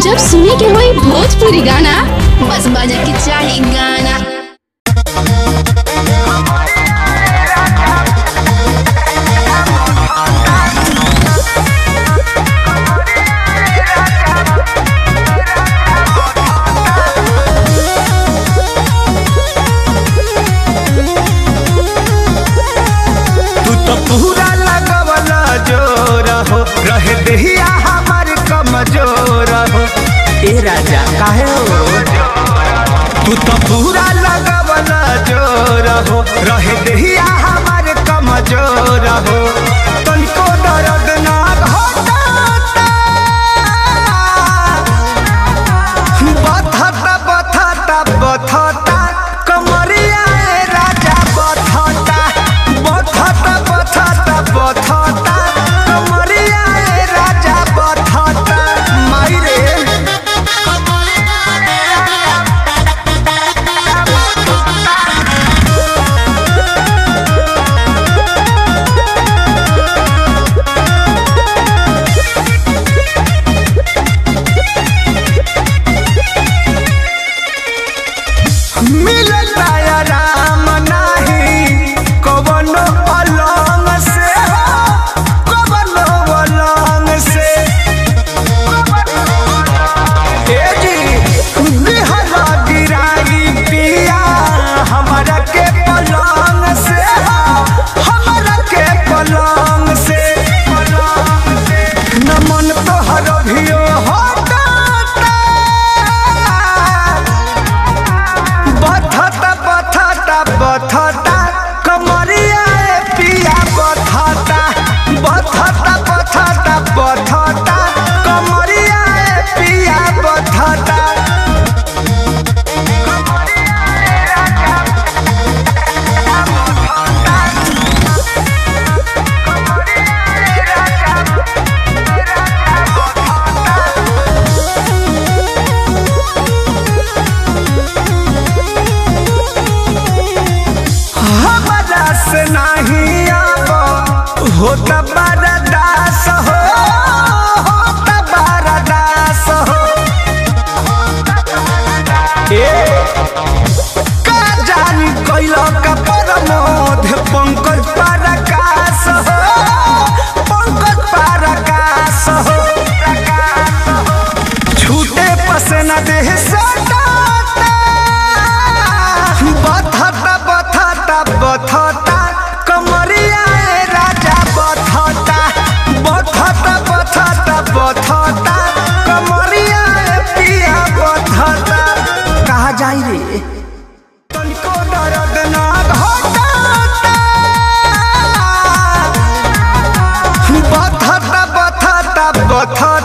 जब सुने के होई भोजपुरी गाना बस बजे के चाही गाना तू तो पूरा लगवला जोर हो रहे देहिया हमार कमजोर हो ए राजा काहे हो तू तो पूरा लगवला जोर हो रहे देहिया हमार कमजोर हो तनिको दर्द ना घटाता बथता बथता बथता कमरिया ए राजा बथता बथता बथता बथता कमरिया ए राजा बथता माई रे मिलता आराम नाही कवनो अलंग से हो कवनो अलंग से ए जी बिहरा गिराई पिया हमरा के पलंग से हो हमरा के पलंग से न मन तोहर भियो हटाता बथता बथता बथता कमरिया ए पिया बथता बथता बथता बथता कमरिया ए पिया बथता हमारा से नहीं अब होता बड़ा दास हो होता बड़ा दास हो ए का जानी कैलो का परमोध पंकज पराकाश हो पंकज पराकाश हो छूटे पसना देह सटाता बथता बथता बथता कमरिया ए राजा बथता बथता बथता बथता कमरिया ए पिया बथता कहा जाई रे तनिको दर्द ना घटाता बथता बथता बथता